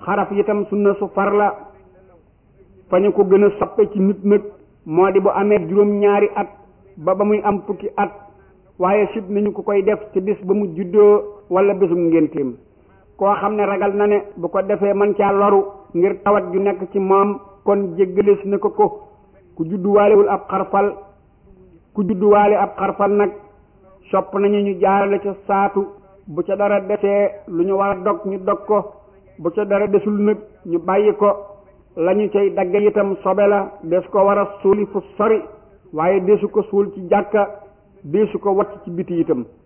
xaraf itam sunna su far la fa ñu ko gën a soppe ci nit nag moo di bu amee juróom-ñaari at ba ba muy am fukki at waaye sib nañu ko koy def ci bis ba mu juddoo wala bésum ngénteem koo xam ne ragal na ne bu ko defee man caa loru ngir tawat ju nekk ci moom kon jéggalees na ko ko ku judduwaalewul ab xarfal ku judduwaale ab xarfal nag sopp nañu ñu jaarale ca saatu bu ca dara desee lu ñu war a dog ñu dog ko bu ca dara desul nag ñu bàyyi ko lañu cay dagge itam sobe la des ko war a suuli fu sori waaye desu ko suul ci jàkka desu ko watt ci biti itam